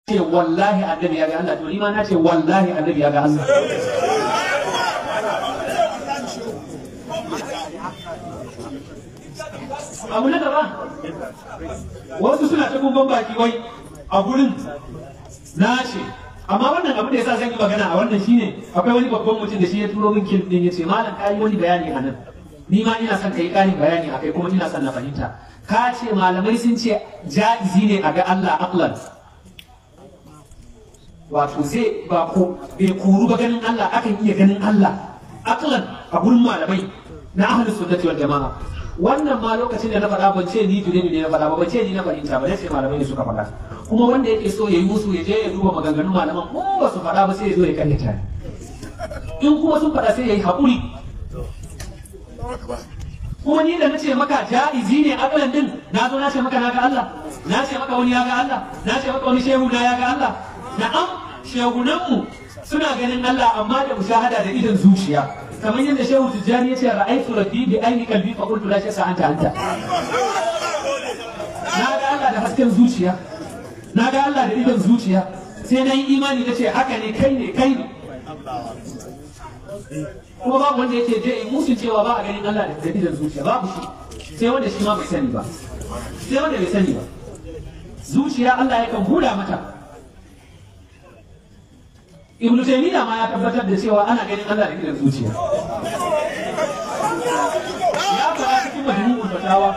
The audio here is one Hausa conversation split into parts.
ce wallahi annabi ya ga Allah to ni ma na ce wallahi annabi ya ga Allah abu na gaba wasu suna ta gumban baki wai a gurin na ce amma wannan abu da yasa zan yi magana a wannan shine akwai wani babban mutum da shi ya turo min kin din yace malam kai wani bayani a nan ni ma ina son kai ƙarin bayani akai kuma ina son na fahimta ka ce malamai sun ce ja'izi ne a ga Allah aqlan wato zai ba ko bai koru ba ganin Allah akan iya ganin Allah aqlan a gurin malamai na ahlus sunnati wal jama'a wannan ma lokacin da na faɗa ban ce ni jure ne na faɗa ba ban ce ni na fahimta ba sai malamai ne suka faɗa kuma wanda yake so ya yi musu ya je ya duba maganganun malaman ko ba su faɗa ba sai ya zo ya karyata in kuma sun faɗa sai ya yi haƙuri kuma ni da na ce maka ja'izi ne akalan din na zo na ce maka na ga Allah na ce maka wani ya ga Allah na ce maka wani shehu na ya ga Allah na'am shehunanmu suna ganin Allah amma da mushahada da idan zuciya kamar yadda shehu tijjani ya ce ra'aytu rabbi bi aini qalbi fa qultu la shay'a anta anta na ga Allah da hasken zuciya na ga Allah da idan zuciya sai na yi imani na ce haka ne kai ne kai ne kuma babu wanda yake je in musu cewa ba a ganin Allah da idan zuciya babu shi sai wanda shi ma bai sani ba sai wanda bai sani ba zuciya Allah yakan huda mata Ibn Taymiyyah ma ya tabbatar da cewa ana ganin Allah da idan zuciya ya fara cikin majmu'ul fatawa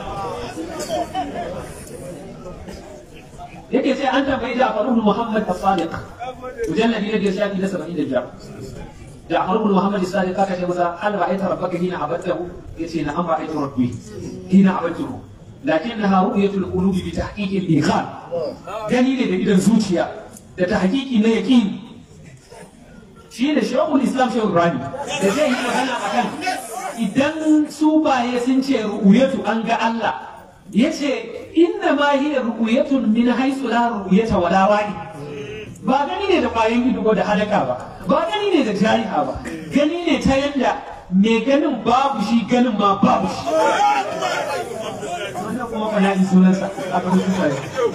yake sai an tambayi Ja'far ibn Muhammad as-Sadiq mujalladi na biyar shafi na 75 جعفر بن محمد الصادق قال كذا هل رأيت ربك حين عبدته؟ يتي نعم رأيت ربي حين عبدته لكنها رؤية القلوب بتحقيق الإيقان دليل da idan zuciya da tahqiqi na yaqin shi da shekul islam shehu ibrahim da zai yi magana akan idan su baye sun ce ru'uyatu an ga Allah yace inna ma hiya ru'uyatun min haythu la ru'yata wala wa'i ba gani ne da kwayan ido da hadaka ba ba gani ne da jariha ba gani ne ta yadda mai ganin babu shi ganin ma babu shi wannan kuma fa yayi sunansa a kan sufaye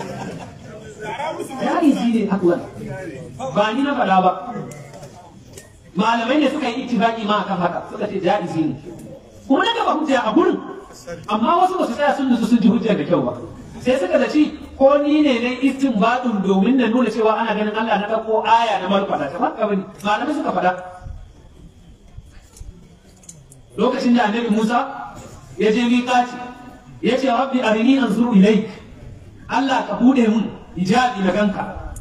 yayi shi ne aklan ba ni na faɗa ba malamai ne suka yi ittifaqi ma akan haka suka ce jaizi ne kuma na gaba hujja a gurin amma wasu ba su tsaya sun nutsu sun ji hujjar da kyau ba sai suka zaci ko ni ne na istinbadin domin na nuna cewa ana ganin Allah na ɗauko aya na malfada ta haka bane malamai suka faɗa lokacin da annabi Musa ya je miƙaci ya ce rabbi arini anzuru ilaik Allah ka bude mun hijabi na ganka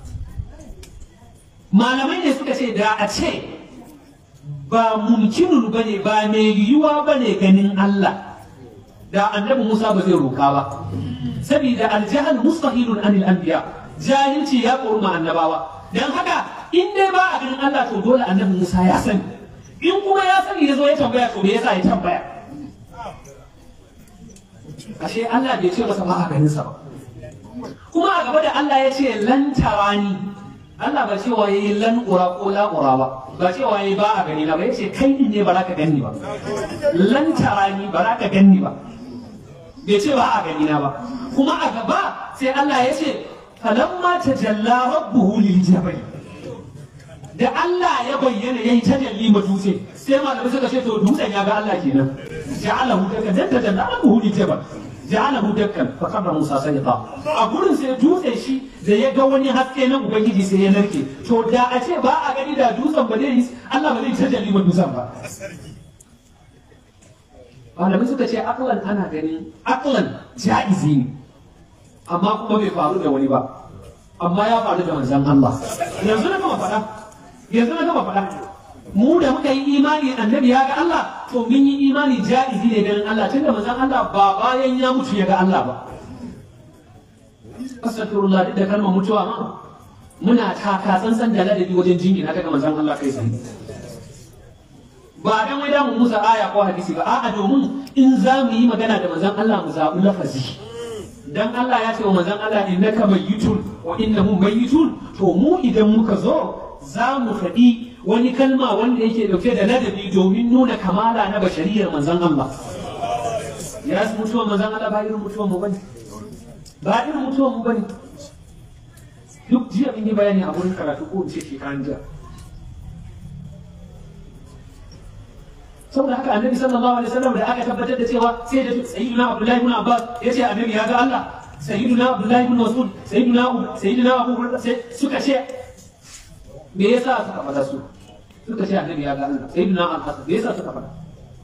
malamai ne suka ce da a ce ba mumkinun bane ba mai yiwuwa bane ganin Allah da annabi Musa ba zai roka ba saboda aljahal mustahilun anil anbiya jahilci ya kurma annabawa dan haka in dai ba a ganin Allah to dole annabi Musa ya sani in kuma ya sani ya zo ya tambaya to me yasa ya tambaya ashe Allah bai ce masa ba a ganin sa ba kuma a gaba da Allah ya ce lan tarani Allah ba cewa yayi lan ura ko la ura ba ba cewa yayi ba a gani na ba yace kai din ne ba za ka gani ba lan tarani ba za ka gani ba bai ce ba a gani na ba kuma a gaba sai Allah ya ce falamma tajalla rabbuhu lil jabal da Allah ya bayyana yayi tajalli ma dutse sai malamai suka ce to dutsen ya ga Allah kenan ja'alahu dakkan dan tajalla rabbuhu lil jabal ja'alahu dakkan fa qabra Musa sayqa a gurin sai dutse shi da ya ga wani haske na ubangiji sai ya narke to da a ce ba a gani da dutsen ba zai Allah ba zai tajalli ma dutsen ba malamai suka ce aklan ana ganin aklan ja'izi ne amma kuma bai faru da wani ba amma ya faru da manzon Allah yanzu na gama faɗa yanzu na gama faɗa mu da muka yi imani annabi ya ga Allah to mun yi imani ja'izi ne ganin Allah tunda manzon Allah ba bayan ya mutu ya ga Allah ba astaghfirullah duk da kalmar mutuwa ma muna taka tsantsan da ladabi wajen jingina daga manzon Allah kai tsaye ba dan wai mu musa aya ko hadisi ba a'a domin in za mu yi magana da manzon Allah mu zaɓi lafazi dan Allah ya ce wa manzon Allah innaka mayyitun wa innahum mayyitun to mu idan muka zo za mu faɗi wani kalma wanda yake dauke da ladabi domin nuna kamala na bashariyar manzon Allah ya mutuwa manzon Allah ba irin mutuwan mu bane ba irin mutuwan mu bane duk jiya mun yi bayani a wurin karatu ko in ce shekaran jiya saboda haka annabi sallallahu alaihi wasallam da aka tabbatar da cewa sai da sayyidina abdullahi ibn abbas ya ce annabi ya ga Allah sayyidina abdullahi ibn mas'ud sayyidina sayyidina abu hurairah sai suka ce me yasa suka fada su suka ce annabi ya ga Allah sayyidina al-hasan me yasa suka fada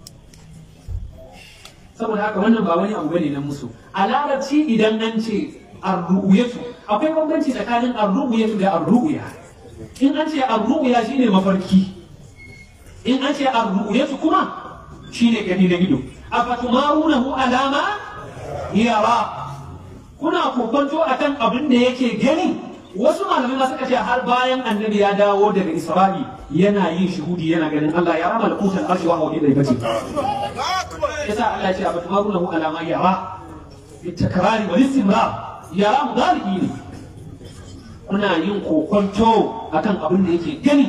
saboda haka wannan ba wani abu bane na musu a larabci idan an ce arru'yatu akwai bambanci tsakanin arru'yatu da arru'ya in an ce arru'ya shine mafarki in an ce arru'yatu kuma shine gani na ido afatumarunahu alama yara kuna kokonto akan abin da yake gani wasu malamai ma suka ce har bayan annabi ya dawo daga isra'i yana yin shuhudi yana ganin Allah ya rama lakutan arshi wa hawa da bace yasa Allah ya ce afatumarunahu alama yara bitakrari wal istimrar yara mudarihi ne kuna yin kokonto akan abin da yake gani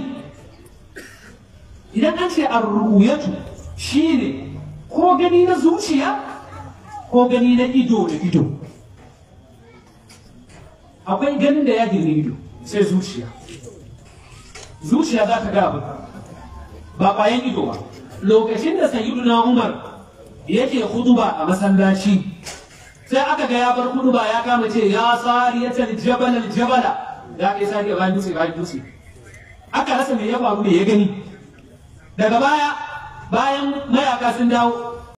idan an ce arru'yatu shine ko gani na zuciya ko gani na ido da ido akwai ganin da ya girni ido sai zuciya zuciya za ta ga abu ba bayan ido ba lokacin da sayyiduna umar yake huduba a masallaci sai aka ga ya bar huduba ya kama ce ya sariyatal jabal al jabala ya kai sariya bayan dutse bayan dutse aka rasa me ya faru me ya gani daga baya bayan mayaka sun dawo